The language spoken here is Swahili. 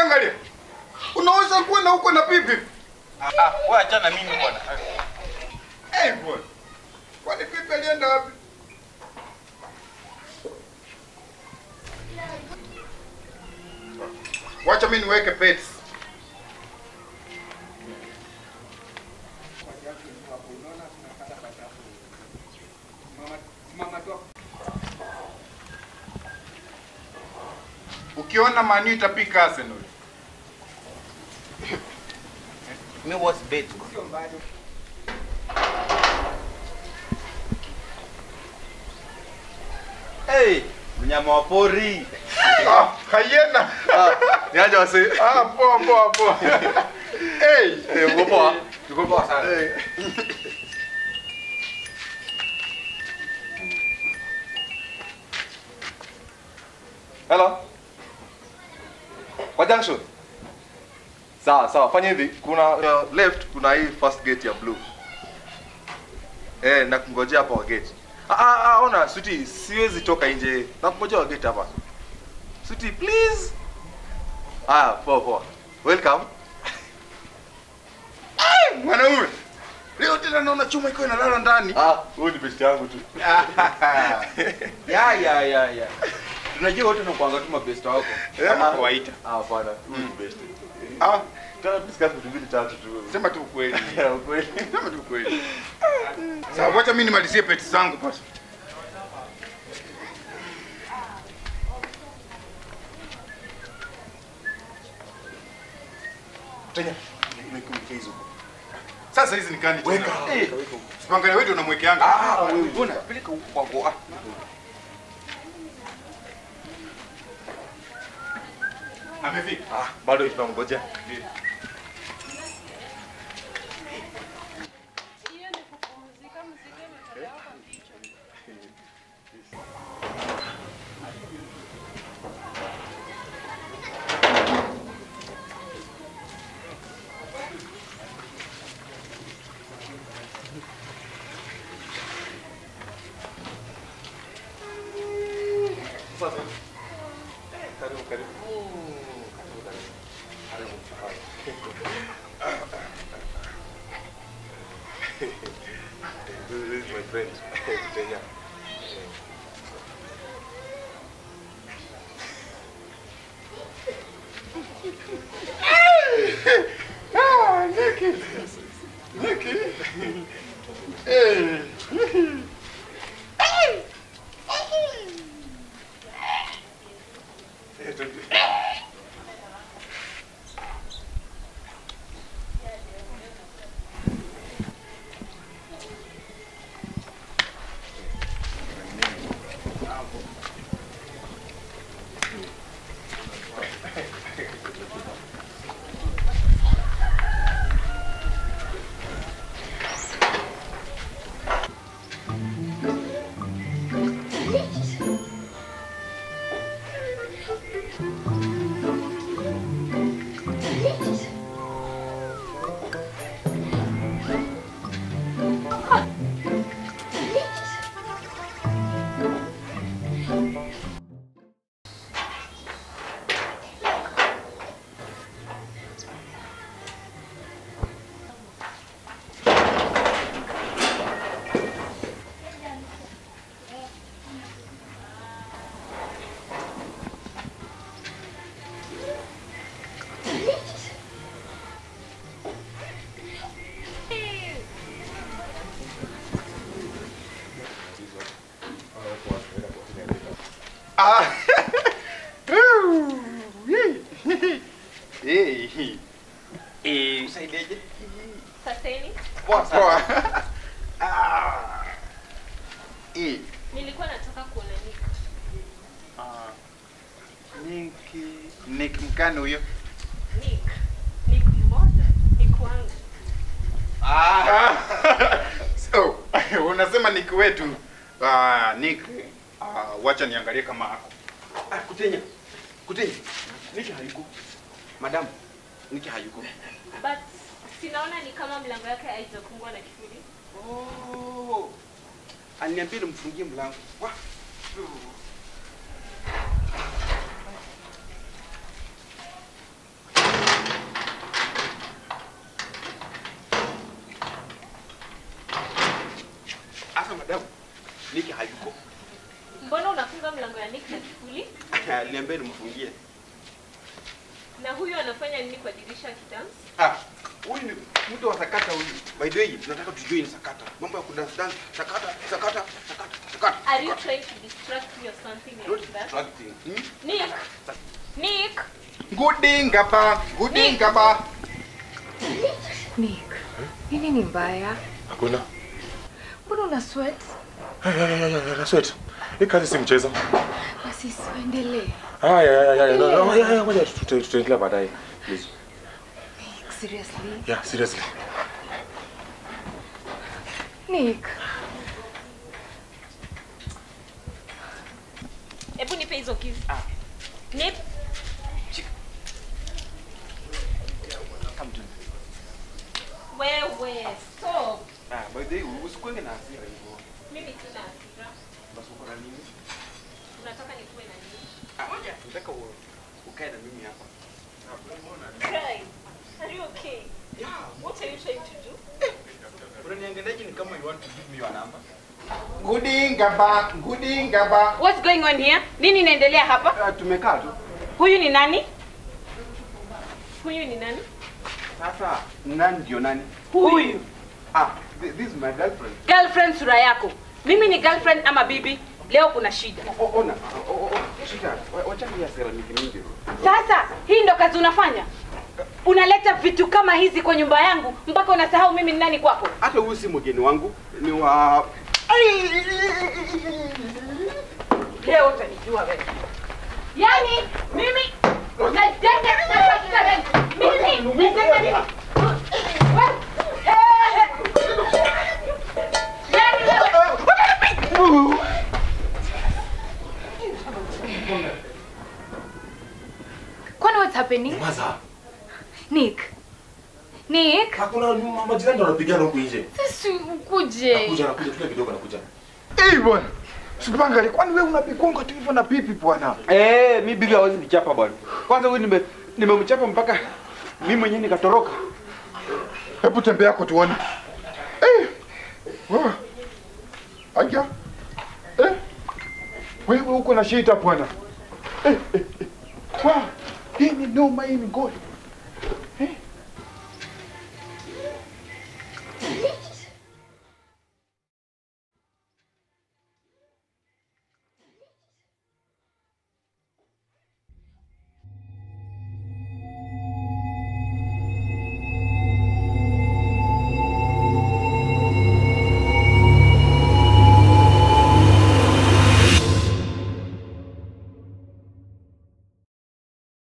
angalia. Unaweza kuwa na huko na pipi. Ah, ah, wewe achana mimi bwana. Eh, bwana. Kwani pipi alienda wapi? Wacha mimi niweke pets. Ukiona Man U itapika Arsenal. Mimi was bet. Hey, mnyama wa pori. Ah, hyena. Niaje wase? Ah, poa poa poa. hey. Eh, uko poa? Tuko poa sana. Hey. Hello. Kwa junction. Sawa sawa, fanya hivi, kuna uh, left kuna hii first gate ya blue. Eh, na kungojea hapa wa gate. Ah ah, ah ona, sweetie, siwezi toka nje. Na kungojea wa gate hapa. Sweetie, please. Ah, poa poa. Welcome. Mwanaume. Leo tena naona chuma iko inalala ndani. Ah, huyu ni best yangu tu. Ya ya ya ya. Tunajua wote tunakuanga tu mabest wako. Kama Ah. kawaida. Ah, hapana, huyu ni best. Ah, Tuna discuss vitu mbili tatu tu. sema tu ukweli. Ukweli. Sema tu ukweli. Sasa wacha mimi nimalizie pets zangu basi. Tenya, nikumke hizo. Sasa hizi ni kani tena? Weka. Eh, Sipangale wewe unamwekeanga. Ah, wewe mbona peleka huko kwa goa. Amefika. Ah, bado tunamngojea. Hiyo ni kupumzika, mzigo imetolewa kwa kichwa. Sasa. Karibu karibu. Karibu karibu. Karibu. This is my friend, Tenya. Ah, Nicky. Nicky. Eh. Ah. Ooh, yee. Eh. Eh, usaidieje? Sasa hivi Poa poa. Ah. Eh. nilikuwa nataka kuona Nick. Ah. Nick Nick mkani huyo? Nick. Nick mmoja. Nick wangu. Ah. So, unasema Nick wetu. Ah, Nick. Ah, wacha niangalie kama ako. Ah, kutenya. Kutenya. Niki hayuko. Madam, Niki hayuko. But sinaona ni kama mlango yake haijafungwa na kifuli. Oh. Aniambie nimfungie mlango. Wah. mniambie nimfungie. Na huyu anafanya nini kwa dirisha akidance? Ah, huyu ni mtu wa sakata huyu. By the way, tunataka tujue ni sakata. Mambo ya kudance dance, sakata, sakata, sakata, sakata. Are you trying to distract me or something Not like that? distracting. Hmm? Nick. Nick. Gudinga ba, gudinga ba. Nick, nini ni mbaya? Hakuna. Mbona una sweat? Na sweat. Hii kazi si mchezo. Basi siendelee. Ah, ya ya ya ya. No, no, ya ya ngoja tuta- tutaendelea baadaye. Please. Nick, seriously? Yeah, seriously. Nick, Hebu nipe hizo keys. Nip. Come to. Wewe, stop. Ah, by the way, usikwenge na hasira hivyo. Mimi sina hasira. Basi uko na nini? Unataka nikuwe na nini? Ah, ngoja, nataka u- ukae na mimi hapa. Cry. Are you okay? What are you trying to do? Unaniangaliaje ni kama you want to give me your number? Gudinga ba, gudinga ba. What's going on here? Nini inaendelea hapa? Ah, tumekaa tu. Huyu ni nani? Huyu ni nani? Sasa nani ndio nani? Huyu. Ah, thi- this is my girlfriend. Girlfriend sura yako. Mimi ni girlfriend ama bibi? Leo kuna shida. O- Ona, o- o- o- shida. Wa- Wacha hii hasira mingi mingi. Sasa hii ndo kazi unafanya? Unaleta vitu kama hizi kwa nyumba yangu mpaka unasahau mimi ni nani kwako? Hata huyu si mgeni wangu, ni wa Leo utanijua wewe. Yaani mimi najenga najenga wewe. Mimi najenga nini? Wewe, eh, Yaani wewe kwani what's happening? Maza. Nick. Nick, Hakuna majirani ndo wanapigana huku nje. sisi ukuje. Nakuja nakuja tulia kidogo nakuja. Eh bwana. Sipangali, kwani wewe unapikonga tu hivyo na pipi bwana? Eh, mi bibi hawezi nichapa bwana. Kwanza huyu nime nimemchapa mpaka mimi mwenyewe nikatoroka. Hebu tembea yako tuone. Eh. Wewe. Aya. Eh. Wewe uko na shida bwana. Eh, eh, eh. Wow. Hii ni noma hii ni ngoli.